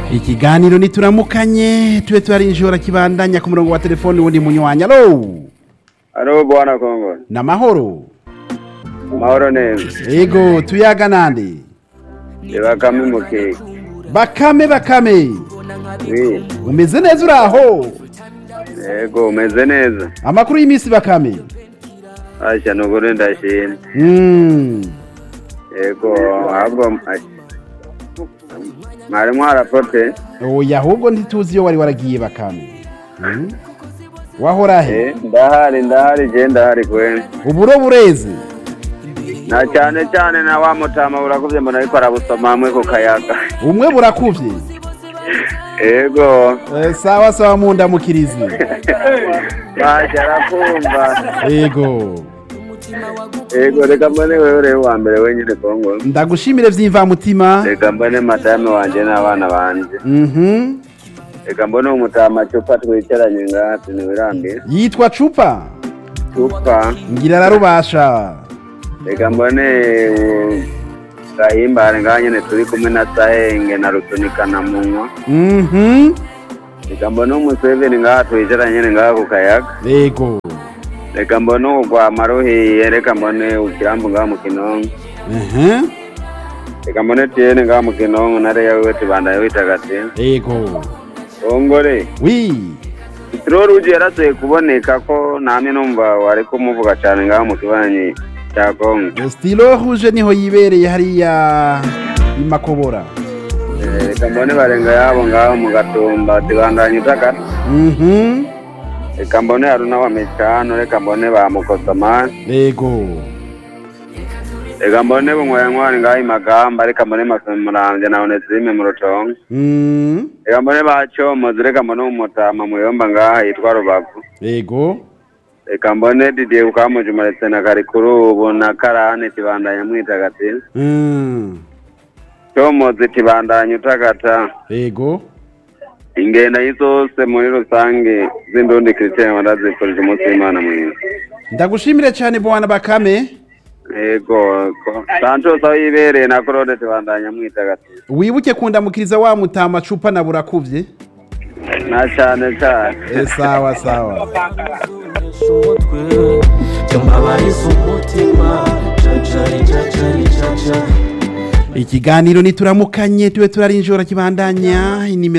ikiganiro nituramukanye tube turarinjora kibandanya ku murongo wa telefoni wundi munywanyi alo Alo bwana Kongo. namahoro Mahoro neza. ego tuyaga nande Eba kami muke. bakame bakame Wi. umeze neza uraho Ego umeze neza. amakuru y'iminsi bakame Asha nugure ndashimye. Mm. Ego ahubwo mwari mwarapote. oya ahubwo ntituzi iyo wari waragiye bakame Mm. wahora he Eh, ndahari ndahari je ndahari kwene. uburo bureze Na cyane cyane na wa mutama urakuvye mbona ariko arabusoma hamwe ku kayaga. umwe burakuvye Ego. Eh, sawa sawa mundamukirizi Asha arakumva. ego Ego reka mbone wewe rero wa mbere wenyine Kongo. ndagushimire vy'imvamutima Reka mbone madame wanje n'abana banje. Mhm. Reka mbone umutama cupa twicaranye ngaha tuniwirambiye. yitwa cupa Cupa. ngira ararubasha Reka mbone uh, gahimbare ngaha nyene turi kumwe na Sahenge na Rutunika na Munywa. Mhm. Reka mbone umuseveni ngaha twicaranye nyene ngaha ku kayaga. ego Reka mbone ugwa maruhiye. Reka mbone ukirambu ngaha mu Kinonko. Mhm. Reka mbone Tiene ngaha mu Kinonko na Reya wiwe tibandanye witagatifu. ego Ongore. wi Itirori uje yarasuye kuboneka ko namwe numva wari kumuvuga cyane ngaho mu kibanyi cya Kongo. stilo rouge niho yibereye hariya imakobora Eh, Reka mbone barenga yabo ngaho mu gatumba tibandanye utakata. Mhm. Reka mbone haruna wa micano, reka mbone ba mukosomani. ego Reka mbone bunywayantwari ngaho imagamba, reka mbone masumuramvye na onesime mu rutongo. Mm. Reka mbone ba comozi, reka mbone umutama muyomba ngaha yitwa rubavu. ego Reka mbone didiye kukamujumuretse na karikuru ubu na karani tibandanye mwitagatifu. Mm. comozi tibandanye utakata. ego ingenda zose muri rusange z'indundi christian ndazifurije umunsi w'imana mwiza ndagushimire cyane bwana bakame yego ko- santos aho yibereye na claude tibandanya mwitagatifu wibuke kundamukiriza wa mutama cupa na burakuvye na cyane cyane Eh, sawa sawa umutwe byambabariza umutima cacari cacari caca ikiganiro nituramukanye tube turarinjora kibandanya inimero